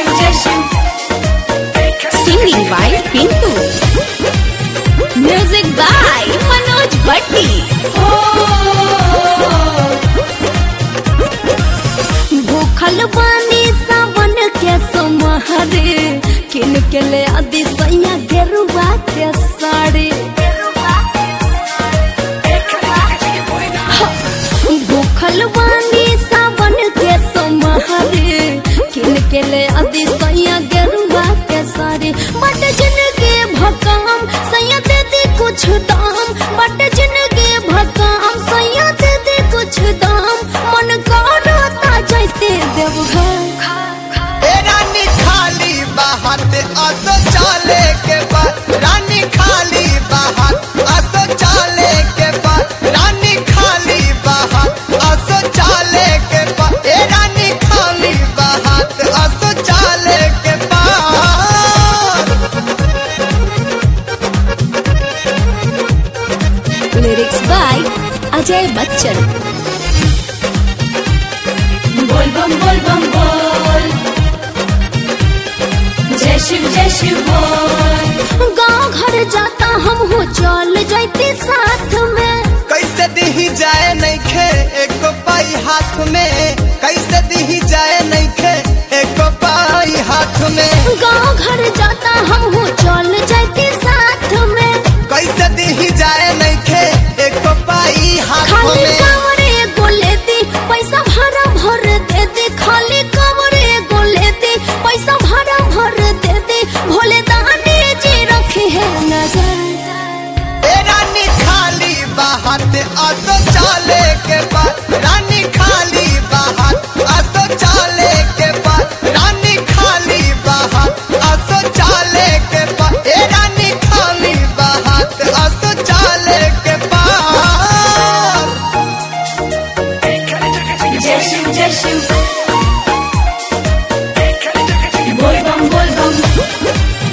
शिव जय Shiv Singing by Pintu. Music by Manoj Bhatti. भूखल बानी सावन के सोमहरे किन के ले आदि सैया गेरुआ के साड़ी भूखल बानी सावन के सोमहरे किन के ले आदि सैया गेरुआ के साड़ी बट जिनके भकाम सैया दे दे कुछ दाम बट जिनके भकाम सैया दे दे कुछ दाम मन करता जाते देवघर ए रानी खाली बाहत असो चाले के बाद रानी खाली बाहत असो चाले के बाद रानी खाली बाहत असो चाले के बाद ए रानी खाली बाहत असो चाले के बाद लिरिक्स बाय अजय बच्चन बोल बम बोल बम बोल जय शिव जय शिव बोल गांव घर जाता हम हो चल जाते साथ में कैसे दिही जाए नइखे एको पाई हाथ में कैसे दिही जाए नइखे एको पाई हाथ में गांव घर जाता हम हो चल जाते साथ में कैसे दिही जाए नइखे एको पाई हाथ खाली में कमरे गोले दी पैसा भाड़ा भर दे दे खाली कमरे गोले दी पैसा भाड़ा भर दे दे भोले दानी जी रखे है नजर ए रानी खाली बाहत असो चाले के बाद रानी खाली बाहत असो चाले के बाद रानी खाली बाहत असो चाले के बाद ए रानी खाली बाहत असो चाले के बाद जय शिव जय शिव बोल बम बोल बम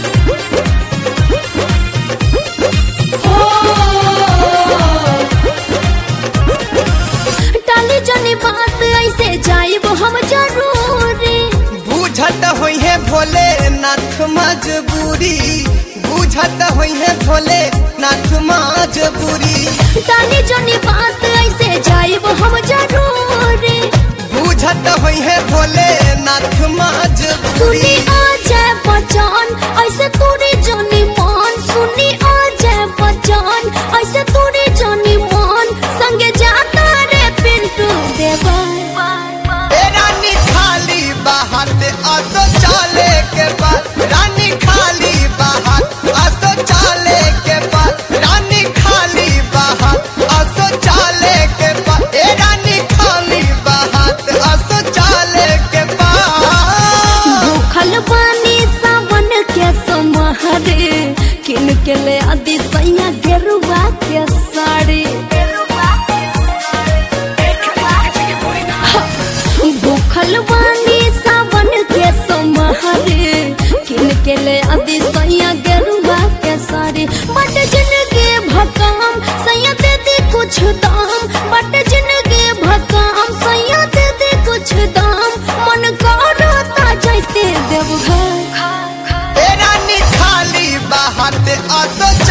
टाली जनी बात ऐसे जाइब हम जरूरी बुझत होई है भोले नाथ मजबूरी बुझत होई है भोले नाथ मजबूरी टाली जनी बात ऐसे जाइब हम जरूरी बुझत होई है भोले नाथ सुनी मजबूरी आ जाए बचान ऐसे तोरे जानी मान सुनी आ जाए बचान ऐसे तोरे जानी मान संगे जाता रे पिंटू देवा ए रानी खाली बाहत असो चाले के बाद रानी खाली बाहत असो चाले के बाद रानी खाली बाहत असो चाले के बाद ए रानी खाली बाहत असो चाले के बाद भूखल पानी सावन के समहरे किन के ले आदि सैया गेरुआ के साड़ी भूखल पानी सावन के समहरे किन के ले आदि सैया गेरुआ के साड़ी बट जिनके भकाम सैया दे दे कुछ दाम बट जिनके भकाम सैया दे दे कुछ दाम मन करता जाते देवघर ए रानी खाली बाहत असो